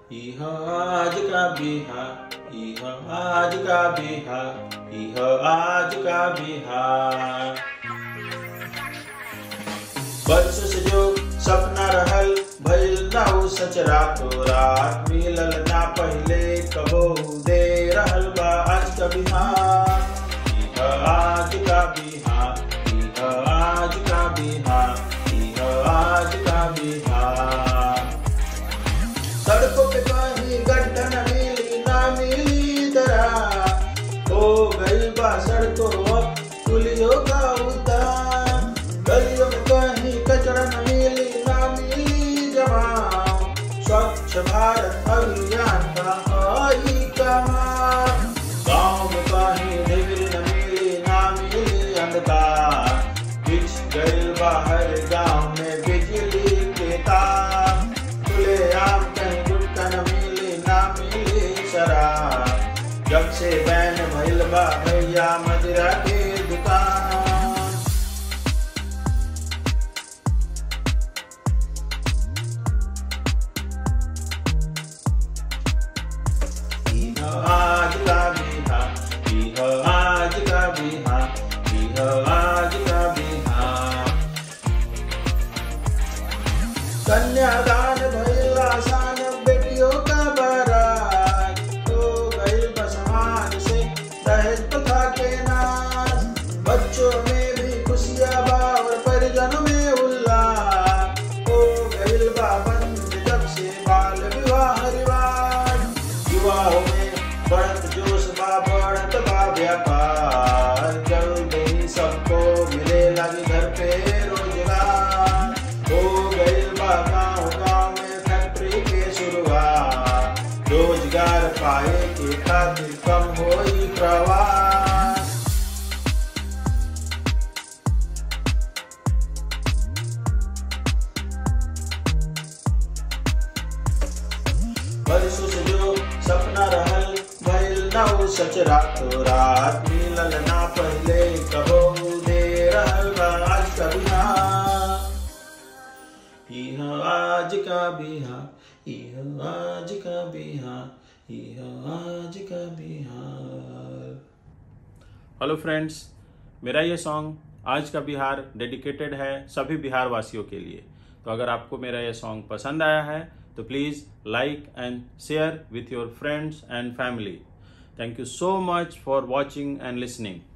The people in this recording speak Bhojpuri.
इह आज का बिहार इह आज का बिहार इह आज का बिहार बरसों से जो सपना रहल भइल ना उ सच रातो रात मिलल ना पहले कबो दे रहल बा आज का बिहार इह आज का बिहार इह आज का बिहार इह आज का बिहार सड़कों पे कहीं गड्ढा न मिली ना मिली दरा हो गई बा सड़कों अब पुलियों का उतार गलियों में कहीं कचरा न मिली ना मिली जवाब स्वच्छ भारत अभियान का आई कमाल गाँव में कहीं डिग्री न मिली ना मिली अंधकार बिछ गई बाहर गाँव में बिजली के तार खुले आम कहीं गुटका न मिली ना मिली शराब जब से बैन भइल बा भैया मदिरा के दुकान इह आज का बिहार इह आज का बिहार इह आज का बिहार कन्यादान भइल आसान बेटियों का बारात तो गइल बा समाज से दहेज प्रथा के नाश बच्चों में भी खुशियाँ बा और परिजनों में उल्लास हो गइल बा बंद जब से बाल विवाह रिवाज युवाओं में बढ़त जोश बा बढ़त बा व्यापार जल्द ही सबको मिले लगी घर पे रोजगार हो गइल बा गाँव गाँव में फैक्ट्री के शुरुआत रोजगार पाए के खातिर कम होई प्रवास बरसों से जो सपना रहल भइल ना उ सच रातो रात मिलल ना पहले कबो दे रहल बा आज का बिहार इह आज का बिहार इह आज का बिहार इह आज का बिहार हेलो फ्रेंड्स मेरा ये सॉन्ग आज का बिहार डेडिकेटेड है सभी बिहार वासियों के लिए तो अगर आपको मेरा ये सॉन्ग पसंद आया है तो please like and share with your friends and family thank you so much for watching and listening